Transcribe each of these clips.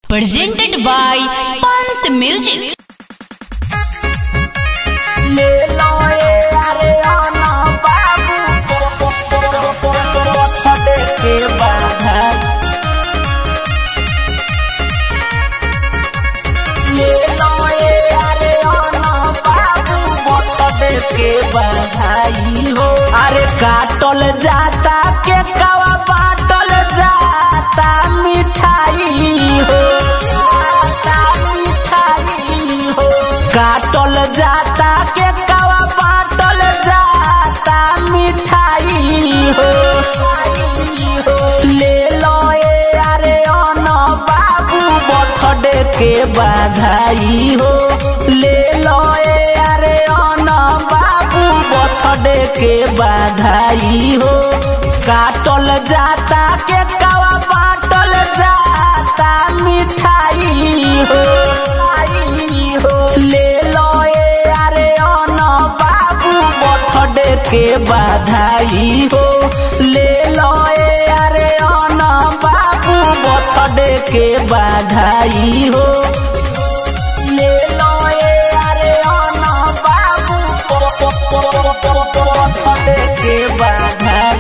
presented by Pant Music. ले लो ए अरे आना बाबू छड़े के बाधा ले लो ए अरे आना बाबू छड़े के बाधाई हो अरे काटल जाता के कवा बाटल जाता मिठाई हो जाता मिठाई हो काटल जाता के कवा बाटल जाता मिठाई हो ले लो ए अरे अन बाबू बर्थडे के बधाई हो ले लो ए अरे अन बाबू बर्थडे के बधाई हो काटल जाता के कवा बाटल जाता मिठाई हो हो ले लो ए अरे अन बाबू बर्थडे के बधाई हो ले लो ए अरे अन बाबू बर्थडे के बधाई हो ले लो ए अरे अन बाबू बर्थडे के बधाई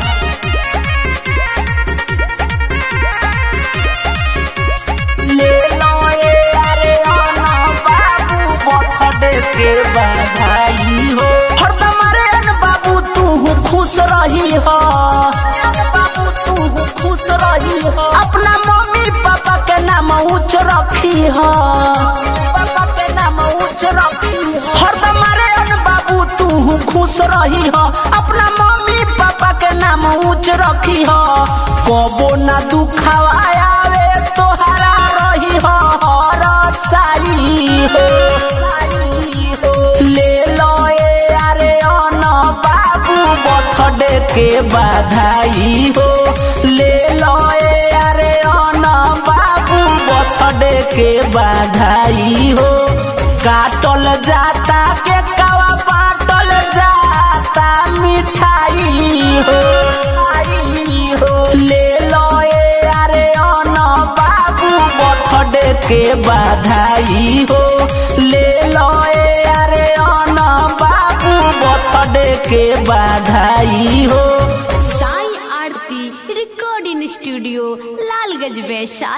ले लो ए अरे आना बाबू बर्थडे के बधाई हो हरदम रे अन बाबू तू खुश रही हो बाबू तू खुश रही हो अपना मम्मी पापा के नाम ऊंच रखी हो पापा के नाम ऊंच रखी हो हरदम रे अन बाबू तू खुश रही हो अपना मम्मी पापा के नाम ऊंच रखी हो कबो ना दुखावा आवे तोहरा रही हो हर साई हो ले लो ए अरे अन बाबू बर्थडे के बधाई हो ले लो ए अरे अन बाबू बर्थडे के बधाई हो काटल जाता के कवा बाटल जाता मिठाई हो हो ले लो ए अरे अन बाबू बर्थडे के बधाई हो ले लो ए अरे अन बाबू बर्थडे के बधाई हो साई आरती रिकॉर्डिंग स्टूडियो लालगंज वैशाली